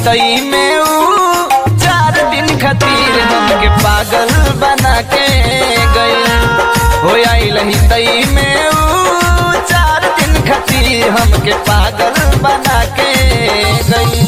हितई में ऊ चार दिन खातिर हमके पागल बना के गई हो आइल हितई में ऊ चार दिन खातिर हमके पागल बना के गई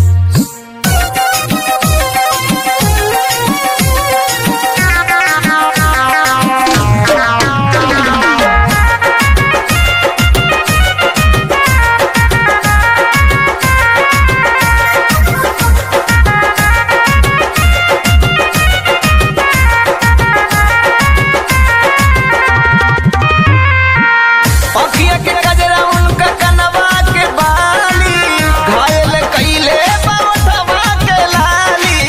अखिया के गजरा उनका कनवा के बाली घायल कइले बावठवा के लाली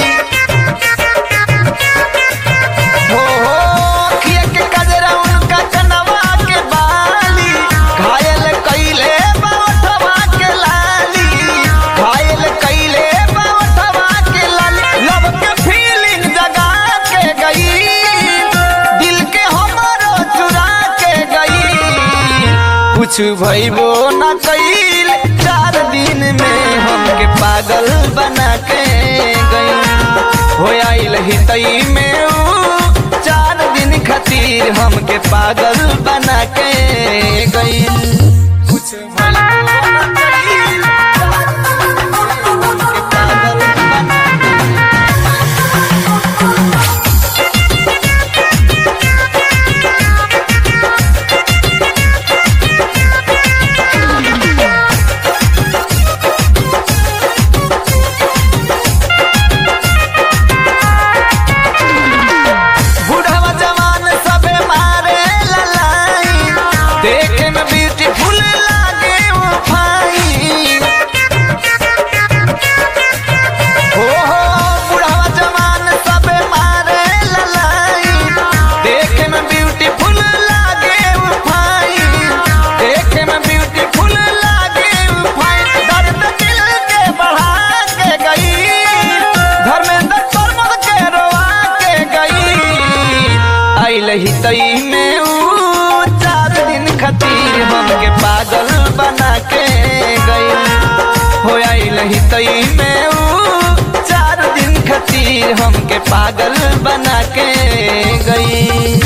हो हो अखिया के गजरा उनका कनवा के बाली घायल कइले बावठवा के लाली घायल कइले बावठवा के लाली लब के फीलिंग जगा के गई दिल के हमारो चुरा के गई कुछ भइबो न कइल चार दिन में हमके पागल बना के गई हो आइल हितई में ऊ चार दिन खातिर हमके पागल बना के गई कुछ भइबो न कइल, हमके पागल बना के बुढ़वा जवान सबे मारे ललाई देखे में ब्यूटीफुल लागे वो फाइन हो हो बुढ़वा जवान सबे मारे ललाई देखे में ब्यूटीफुल लागे वो फाइन देखे में ब्यूटीफुल लागे वो फाइन दर्द दिल के बढ़ा के गई धर्मेंद्र प्रमोद के रोआ के गई आइल हितई में ऊ चार दिन खातिर हमके पागल बना के गई हो आइल हितई में ऊ चार दिन खातिर हमके पागल बना के गई